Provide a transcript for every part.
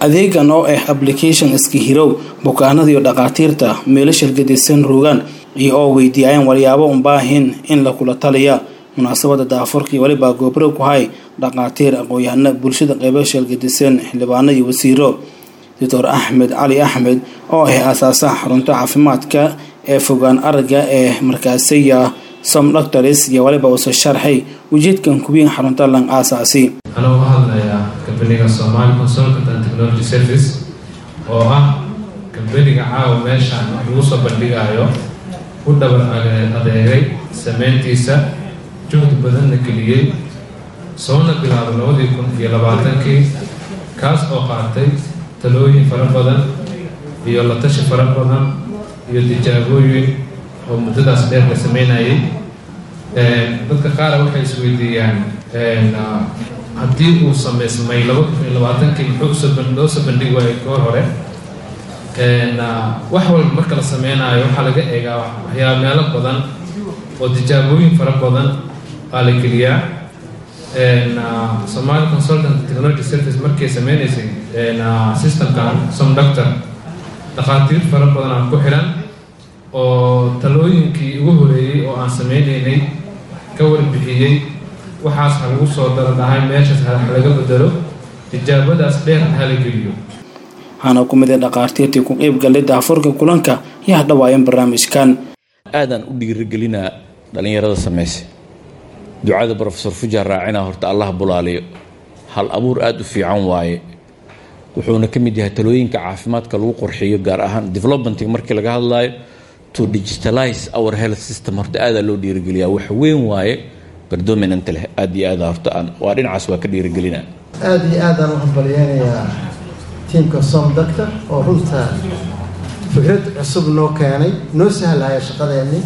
adeegan oo ah application iska hirow bukaanada iyo dhakhaatiirta meelo shirgadisan rogaan iyo oo weydiiyayeen walyaabo unbaahin in lakula taliya munaasabada daafurka iyo weliba goobro ku hay dhakhaatiir aqoon-yahano bulshada qeybo shirgadisan xildhibaano iyo wasiiro doctor axmed cali axmed oo ah aasaasaha xarunta caafimaadka ee fogaan aragga ee markaasiya som doctors iyo waliba uso sharxay ujeedkan kuwiin xarunta lang aasaasi anoo ka hadlayaa kambaniga somali consultant and technology service oo ah kambaniga caawa meeshaan lagu soo bandhigayo u dhabar adeegay sameyntiisa juhdi badanna geliyey soona bilaabo labadii kun iyo labaatankii kaas oo qaatay talooyin fara badan iyo la tashi fara badan iyo tijaabooyin oo muddadaas dheer la sameynayay dadka qaara waxay isweydiiyaan haddii uu sameysmay laba kun iyo labaatankii muxuu loo soo bandhigi waayay goor hore wax walba marka la sameynayo waxaa laga eegaa waxyaa meelo badan oo tijaabooyin fara badan aa la geliyaa somali consultant technology service markay sameynaysay systemkan som doctor dhakhaatiir fara badan aan ku xiran oo talooyinkii ugu horeeyey oo aan sameynaynay ka warbixiyey waxaas ha lagu soo dara dhahay meeshaas ha laga bedelo tijaabadaas dheer ha la geliyo waxaana ku mid a dhakhaatiirtii ku qeyb galay daafurka kulanka iyo hadhawaayeen barnaamijkan aadaan u dhiirigelinaa dhallinyarada samayse ducada brofesor fujar raacina horta allah bulaaliyo hal abuur aada u fiican waaye wuxuuna ka mid yahay talooyinka caafimaadka lagu qorxiyo gaar ahaan developmenting markii laga hadlayo to digitalize our health system horta aadaa loo dhiirigeliyaa wax weyn waaye bardominanta leh aada iyo aada horta aan waa dhinacaas waa ka dhiirigelinaa aada iyo aadaan u hambalyeynayaa tiimka som doctor oo runta fikrad cusub noo keenay noo sahlaya shaqadeennii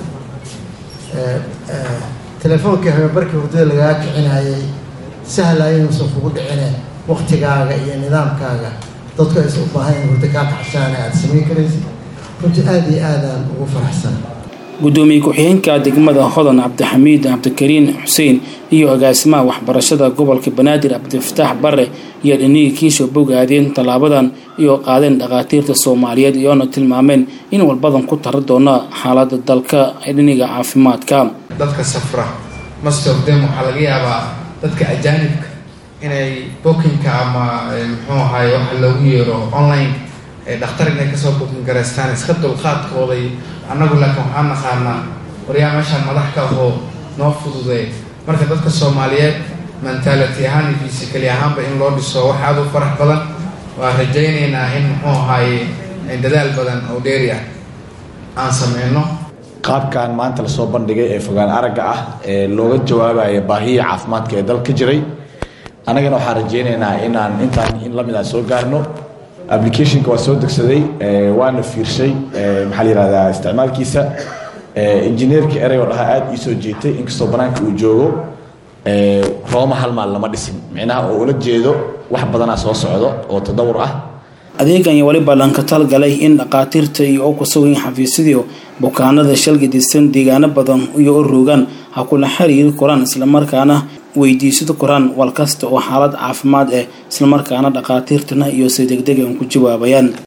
telefoonkai habeenbarkii hurdada lagaa kicinayay sahlaya inuusan kugu dhicine waktigaaga iyo nidaamkaaga dadku aysan u baahan in hurdo kaa kacshaana aada samayn karaysid runtii aada iyo aadaan ugu faraxsan gudoomiye ku-xigeenka degmada hodan cabdixamiid cabdikariin xuseen iyo agaasimaha waxbarashada gobolka banaadir cabdifataax bare iyo dhinihii kiisho bogaadeen tallaabadan iyo qaadeen dhakhaatiirta soomaaliyeed iyoona tilmaameen in walbadan ku tara doona xaalada dalka ee dhiniga caafimaadka dadka safra mastogdem waxaa laga yaabaa dadka ajaanibka inay bookinka ama muxuu ahaay waxa loogu yeero online dhakhtar inay kasoo bukin garaystaan iska dulqaadkooday annagu laakiin waxaan naqaanaa waryaa meeshaan madax ka ahoo noo fududee marka dadka soomaaliyeed mentality ahaan iyo fisikali ahaanba in loo dhiso wax aada u farax badan waa rajaynaynaa in muxuu ahaaye dadaal badan oo dheeri ah aan sameyno qaabkan maanta lasoo bandhigay ee fogaan aragga ah ee looga jawaabaya baahiya caafimaadka ee dalka jiray annagana waxaan rajaynaynaa inaan intaan in lamid aan soo gaarno applicationka waa soo degsaday waana fiirshay maxaa la yihahdaa isticmaalkiisa injineerka erey oo dhahaa aada ii soo jeetay inkastoo banaanka uu joogo rooma hal maal lama dhisin micnaha oo ula jeedo wax badanaa soo socdo oo tadawur ah adeegan iyo weliba lanka talgalay in dhakhaatiirta iyo oo kusugayn xafiisyadii bukaanada shalgadisan deegaano badan iyo u rogaan ha kula xiriiri koraan islamarkaana weydiisada koraan wal kasta oo xaalad caafimaad ah islamarkaana dhakhaatiirtana iyo si degdeg an ku jawaabayaan